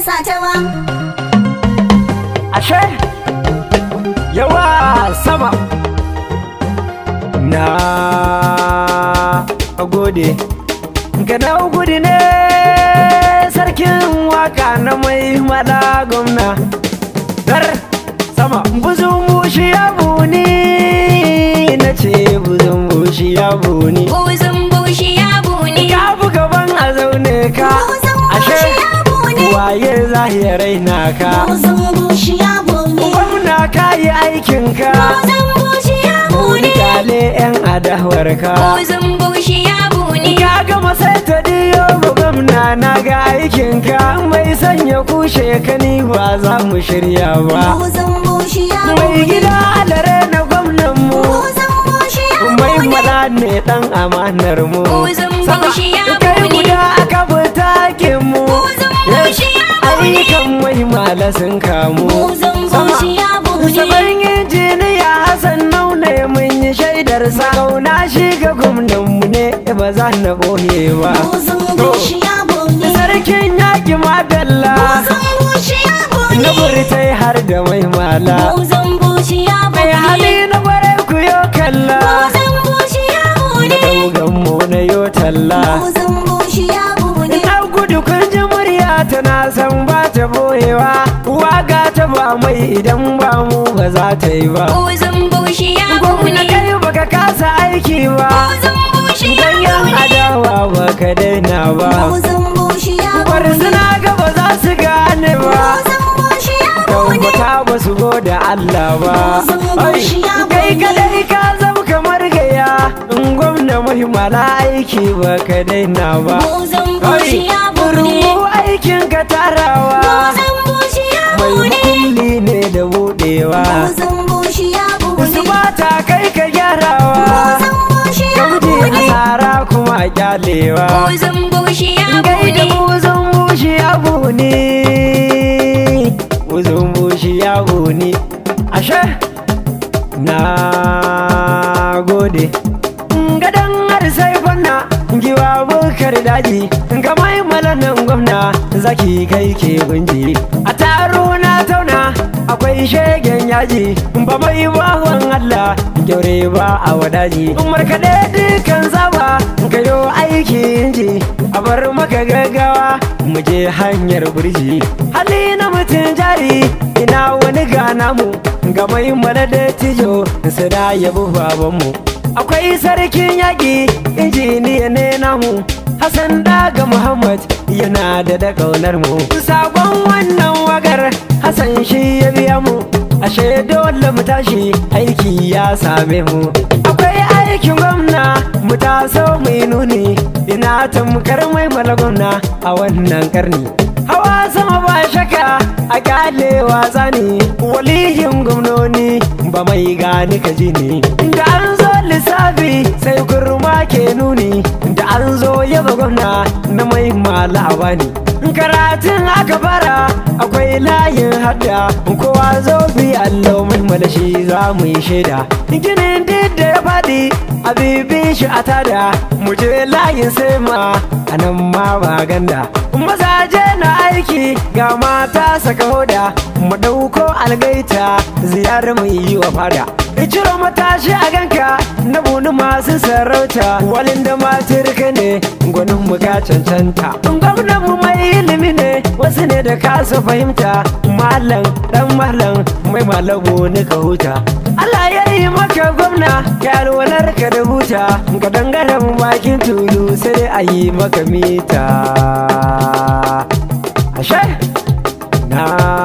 rasa ta ba ashe yawa sama na gode ga na gudu ne sarkin waka na mai mala gwamna dar sama buzun bushi ya buni na ce buzun bushi ya buni buzun bushi ya buni ka fi gaban a zaune ka Buzun ashe bushi ya buni waye zahirai na ka buzun bushi ya buni gwamna ka yi aikinka buzun bushi ya buni Kale 'yan adawar ka buzun bushi ya buni Ka gama sai ta diyo ba gwamna na ga aikinka Mai sanya kushe ka ni ba za mu shirya ba buzun bushi ya Mai buni gida alare na gwamnan mu buzun bushi ya Mai buni mala ne dan amanar mu Buzun Sama, bushi ya kai buni. guda aka butakin mu Buzun bushi ya buni. Ayyukan mai mala sun kamu buzun Sama, bushi ya buni Saban injiniya Hassan Naune mun yi shaidar sa Kauna shi ga gwamnanmu ne ba za na boye ba buzun bushi ya buni Sarkin yaƙi ma Bella buzun bushi ya buni Na burtai har da mai mala buzun bushi ya Mai buni hali na gware ku yo kalla buzun bushi ya Da buni daugan mu na yo talla buzun bushi ya buni Na gudu kun ji murya tana san ba ta boyewa Waga ta ba mai idan ba mu ba za ta yi ba buzun bushi ya Gwamna buni kai baka kasa aiki ba buzun bushi ya Ganyen buni adawa ba ka daina ba buzun bushi ya buni Barzuna ga ba za su gane ba buzun bushi ya buni Tabbata ba su goda Allah ba Buzun Ai, bushi ya Kai buni. kadai ka zama kamar gaya In gwamna muhimmala aiki ba ka daina ba buzun bushi ya buni Rumu aikin ka tarawa buzun bushi ya Mai buni makulli ne da budewa buzun bushi ya buni Su bata kai ka gyarawa buzun bushi ya Gamji buni asara kuma kyalewa buzun bushi ya Gai da buni buzun bushi abu ne Buzun bushi abu ne Ashe Na gode Gadon har sai fanna Giwa bukar daji Ga mai malanan gwamna Zaki kai ke gunji A taro na tauna Akwai shegen yaji Ba mai bawan Allah Gyaure ba a wadaji Markaɗe dukan zaba Kayo aiki inji A bar maka gaggawa Mu je hanyar burji Hali na mutum jari Ina wani gana mu Ga mai mana da tijo Su da yabi babanmu Akwai sarkin yaƙi Injiniya ne namu Hassan daga Muhammad yana da da ƙaunar mu Sabon wannan wagar Hassan shi ya biya mu Ashe dole mu tashi aiki ya same mu Akwai aikin gwamna mu taso mai nuni Ina tamkar mai mala gwamna a wannan karni Hawa sama ba shaka a kyale wasa ne Walihin gwamnoni ba mai gani ka ji ne Da an zo lissafi sai kurma ke nuni Da an zo yaba gwamna na mai malawa ne Karatun aka fara akwai layin hadda Kowa zo bi allo mai malashi za mu yi shaida Ginin duk da ya faɗi a bibi shi a tada Mu je layin sai ma a nan ma ba ganda Mazaje na aiki ga mata saka hoda Mu ɗauko algaita ziyarar mu yi wa fada Ciro matashi a ganka na bunu masu sarauta Walin da matirka ne gwanin mu ka cancanta Gwamnan mu mai ilimi ne wasu ne da kasa fahimta Malam dan malam mai malabu ni ka huta Allah ya yi maka gwamna ya alwalar ka da huta Ka dangaren bakin tulu sai dai a yi maka mita Ashe na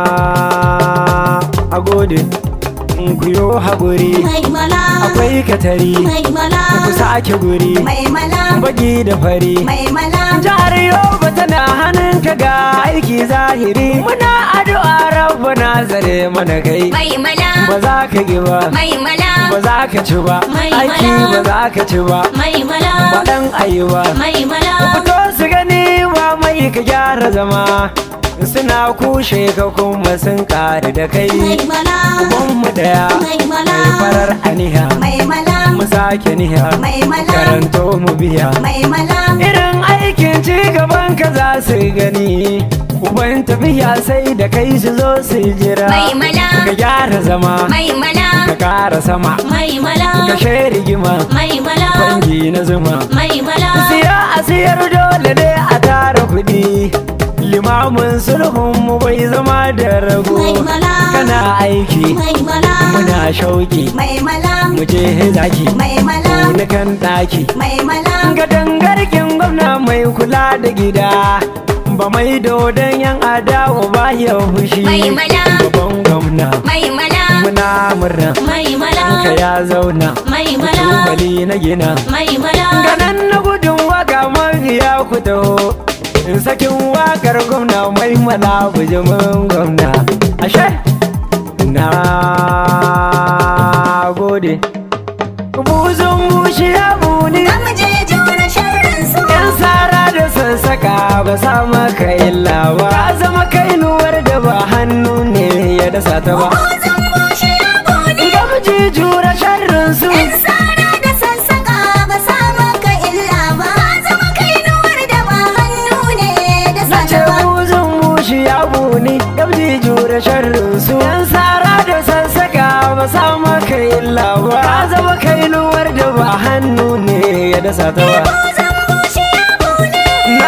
agode ku yo haƙuri mai mala akwai katari mai mala ku sake guri mai mala baki da fari mai mala jihar yoba tana hannunka ga aiki zahiri muna addu'a rabbana zare mana kai mai mala ba za ka gi ba mai mala ba za ka ci ba Mai aiki mala. ba za ka ci ba mai mala ba dan ayi ba mai mala fito su gani ba mai ka gyara zama suna kushe ka kuma sun ƙari da kai mai mala ubanmu daya mai mala mai farar aniha mai mala mu sake niha mai mala karanto mu biya mai mala irin aikin ci gaban ka za su gani uban tafiya sai da kai su zo su jira Mai mala. ka gyara zama Mai mala. ka kara sama Mai mala. ka share rigima Mai mala. bangi na zuma Mai mala. siya a siyar dole ne a tara kuɗi limamin sulhun mu bai zama da rago Mai mala. kana aiki Mai mala. muna shauki Mai mala. mu je zaki Mai mala. na kan ɗaki Mai mala. ga dangarkin gwamna mai kula da gida ba mai dodon yan adawa ba ya fushi Mai mala. babban gwamna Mai mala. muna murna Mai mala. ka ya zauna Mai mala. tubali na gina Mai mala. ganan na gudun waka mafiya ku taho in sakin wakar gwamna mai mala bujimin gwamna ashe na gode buzun bushi ya buni Zamu je jura sharrin su. yan sara da sassaka ba sa maka illa ba ka zama kainuwar da ba hannu ne ya dasa ta ba Buzun bushe ya buni. gamji jura sharrin su Yan sara da sassaka ba sa maka illa ba. Ka zama kainuwar da ba hannu ne da na ce sata ba. buzun bushi ya buni gamji jura sharrin su yan sara da sassaka ba sa maka illa ba ka zama kainuwar da ba hannu ne ya dasa ta ba Buzun bushe ya buni. na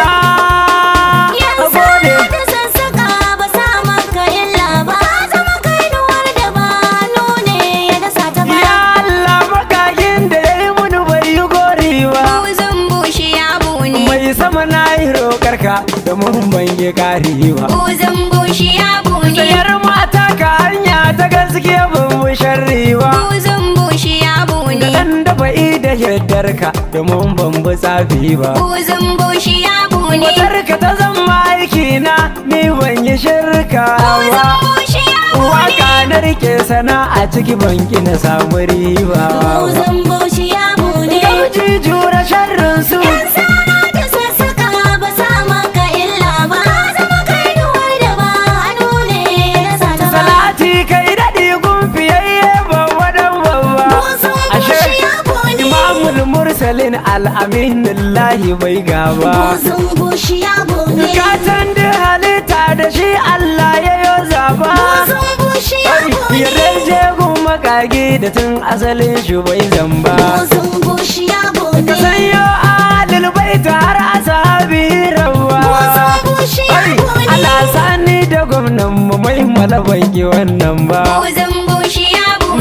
Yan gode sara da sassaka ba sa maka illa ba. Ka zama kainuwar da ba hannu ne da sata ba. Ya Allah makagin da ya yi muni bai yi gori ba Buzun bushe ya buni. Mai sama na yi roƙarka da mun ban yi ƙari ba Buzun bushe ya buni. Sayar mata ka hanya ta gaske ban mu sharri ba Buzun bushe ya buni. Da ɗan dafa da yardarka da mun ban bi tsafi ba Buzun bushe ya buni. Matarka ta zama aiki na ni ban yi shirka Buzun ba bushe ya buni. Waka na rike sana'a ciki banki na samu riba Buzun bushe ya buni. Gamji jura sharrin su Yan sara da sassaka ba sa maka illa ba. Ka zama kainuwar da ba hannu ne da sata ba. Salati kai daɗi gun fiyayye babba dan babba Buzun Ashe bushe ya buni. Imamul Mursalin al'aminullahi bai gaba Buzun bushe ya buni. Gatan da halitta da shi Allah ya yo zaba Buzun bushe ya buni. Ya rage gun makage da tun asalin shi bai zamba Buzun bushe ya buni. Ka sanyo adil baita har asabi rawa Buzun bushe ya buni. Ana sani da gwamnan mu mai malaban ki wannan ba Buzun bushe ya buni.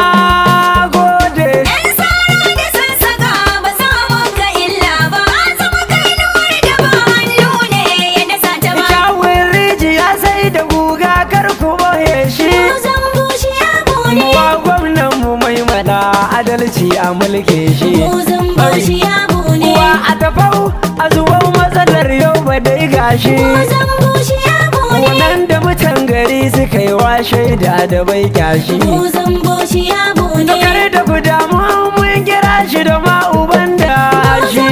Na gode Yan sara da sassaka ba sa maka illa ba. Ka zama kainuwar da ba hannu ne ya dasa ta ba. Kyawun rijiya sai da guga kar ku boye shi Buzun bushe ya buni. Muwa gwamnan mu mai mana adalci a mulke shi Buzun bushe ya buni. Wa a tafau a zuwan matsalar yau ba dai gashi Buzun bushe ya buni. Wannan da mutan gari suka yi wa shaida da bai kyashi Buzun bushe ya buni. Kar da ku damu mun kira shi da ma uban da shi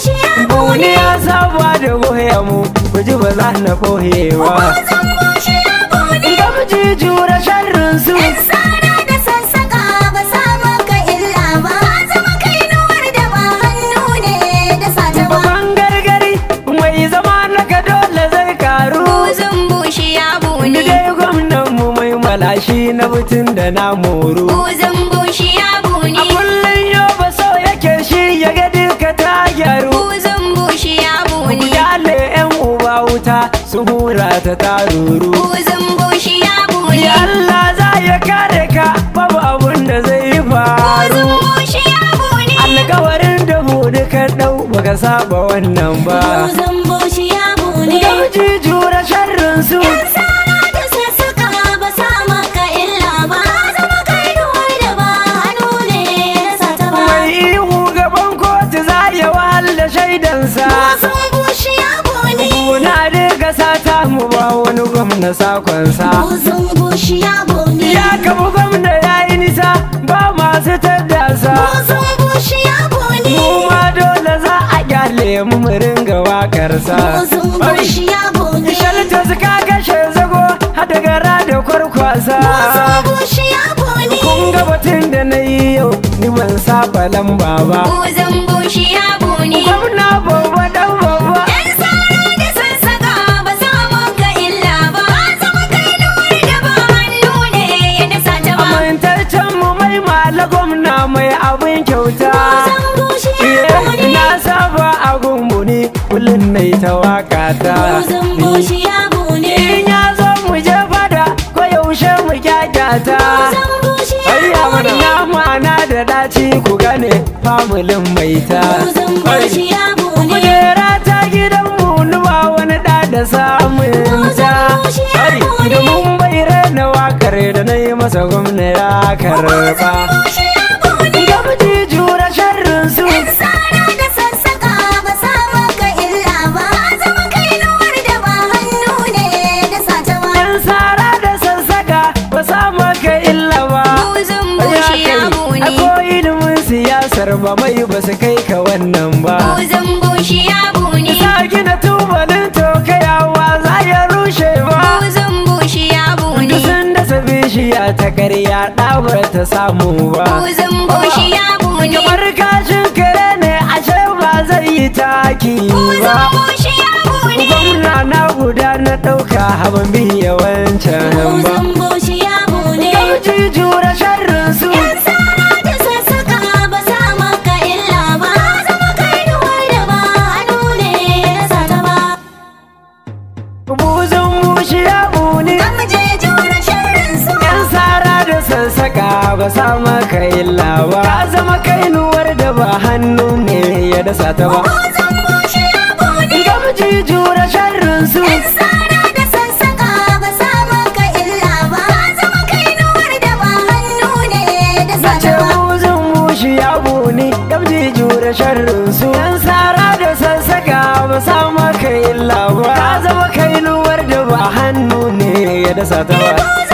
Buni ya saba da goya mu ku ji ba za na kohewa Buzun bushe ya buni. Gamji jura sharrin su Yan sara da sassaka ba sa maka illa ba. Ka zama kainuwar da ba hannu ne da sata ba. Babban gargari mai zama na ka dole zai karu Buzun bushe ya Ni buni. dai gwamnan mu mai malashi na butun da na moru Buzun bushe ya buni. A kullum yau ba so yake shi ya ga duka ta gyaru Buzun bushe ya Ku buni. kyale yan uba wuta su hura ta taruru Buzun bushe ya buni. Ya Allah za ya kare ka babu abun da zai faru Buzun bushe ya buni. Alkawarin da hudu ka dau baka saba wannan ba Buzun bushe ya buni. Gamji jura sharrin su Yan sara da sassaka ba sa maka illa ba. Zama kainuwar da ba hannu ne da sata ba. Mai ihu gaban kotu za ya wahala shaidansa Buzun bushe ya buni. Kuna daga sata mu ba wani gwamna sakonsa Buzun bushe ya buni. Ya kamu gwamna ya yi nisa ba masu taddasa Buzun bushe ya buni. Mu ma dole za a kyale mu mu ringa wakarsa Buzun bushe ya buni. Shalta suka kashe zago hada gara da kwarkwasa Buzun bushe ya buni. Kun ga batun da na yi yau ni ban saba lamba ba Buzun bushe ya buni. Gwamna babba dan babba Yan sara da sassaka ba sa maka mai abin kyauta Buzun bushiya buni. na saba a gumbuni kullum na ta waka ta Buzun bushiya buni. in ya zo mu je fada ko yaushe mu kyakyata Buzun bushiya Ayya mana buni. nama na da daci ku gane famulin mai ta Buzun bushiya buni. kujera ta gidan mu nuba wani da da samun ta Ai, da mun bai na wakar da na yi masa gwamna ya karba Bushiya buni. gamji jura sharrin su Yan sara da sassaka ba sa maka illa ba. Zama kainuwar da ba hannu ne da sata ba. yan sara da sassaka ba sa maka illa ba Buzun bushiya buni. Akwai ilimin siyasar ba mai ba su kai ka wannan ba Buzun bushiya buni. Isa gina tubalin tokayawa za ya rushe ba Buzun bushiya buni. Duk sun dasa bishiya ta karya ɗabar ta samu ba Buzun bushiya buni. Kamar kashin kare ne ashe ba zai yi taki Buzun ba bushiya buni. Gwamna na guda na ɗauka haban biya wancan ba Buzun bushiya buni. Gamji jura sharrin su Yan sara da sassaka ba sa maka illa ba. Zama kainuwar da ba hannu ne da sata ba. Buzun bushiya buni Zamu je jura sharrin su. Yan sara da sassaka ba sa maka illa ba Ka zama kainuwar da ba hannu ne ya dasa ta ba Buzun bushiya buni. Gamji jura sharrin su Yan sara da sassaka ba sa maka illa ba. Zama kainuwar da ba hannu ne da Na ce sata ba. buzun mushi ya buni Gamji jura sharrin su Yan sara da sassaka ba sa maka illa ba Ka zama kainuwar da ba hannu ne ya dasa ta ba